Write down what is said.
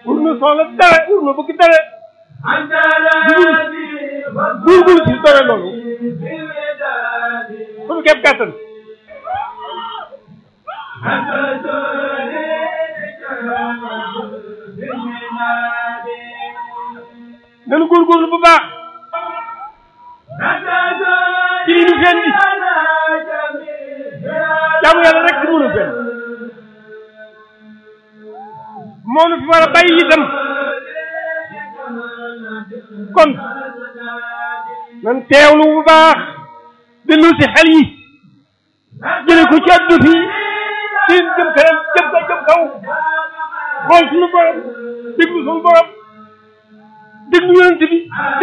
pour nu soxla dara pour nu bëgg dara buur buur ci dara loolu suñu képp kàttan nanu góorgóorlu bu baax ci li ñu feen di jaamu yàlla rek ci mënu fenn moo nu fi war a bàyyi itam kon nan teewlu bu baax dellu si xel yi jële ko ci àdduna fi seen jëm kanam jëm ka jëm kaw xool suñu borom déglu suñu borom déglu yonent bi